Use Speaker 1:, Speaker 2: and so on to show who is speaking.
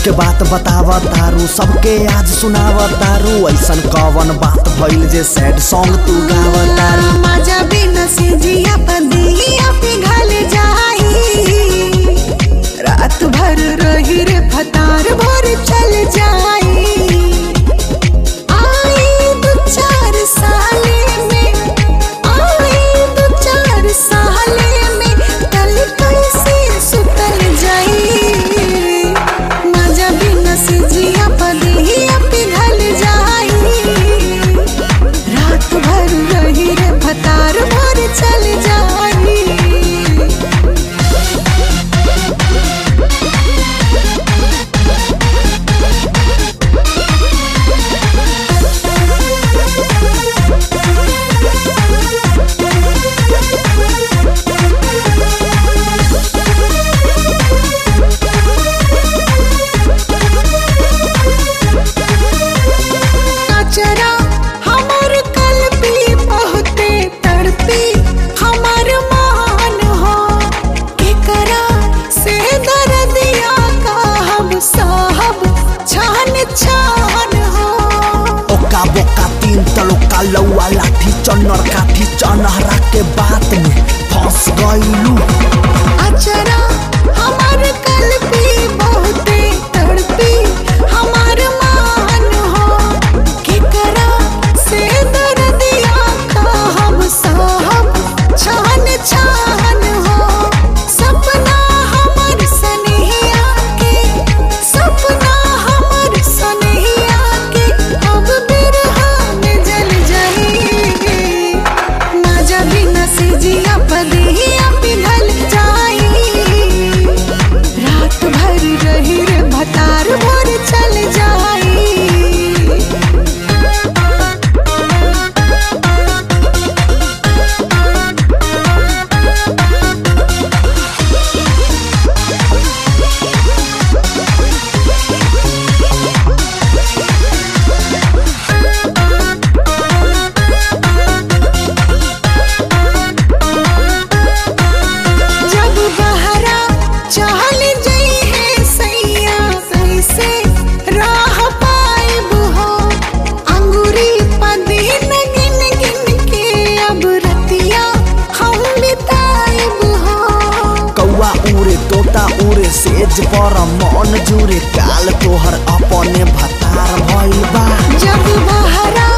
Speaker 1: के बात बतावा तारू सबके आज सुनावा तारू ऐसन कवन बात भइल जे सैड सॉन्ग तू गावा तारू
Speaker 2: मजा बिना से जिया पदिया पिघल जाई रात भर रही रे फतार भर चल जाई आई दो चार साले में आई दो चार साले में कल कैसे सुतल जाई मजा बिना से जिया पदिया पिघल जाई रात भर रही रे भतार भर चल जाई अचरा हमर कलबी बहुते तड़पी हमर मान हो केकरा से दर्दिया का हम साहब छान छान हो
Speaker 1: ओका बोका तीन तलोका लौआ लाठी चन्नर काठी चनहरा के बात में फंस गइलू
Speaker 2: अचरा हमर कलबी बहुते तड़पी हमर मान हो केकरा से दर्दिया का हम साहब छान छान हो सपना हमर सनहिया के सपना हमर सनहिया के अब बिरहा में जल जाई मजा बिना से जिया पदिया पिघल जाई रात भर रही रे भतार भर चल जाई जब बहरा चल जई है सैया कैसे राह पाइब हो अंगूरी पदीन गिन गिन के अब रतिया हम बिताइब हो
Speaker 1: कौआ उड़े तोता उड़े सेज पर मन जुरे काल तोहर अपने भतार भइल बा
Speaker 2: जब बहरा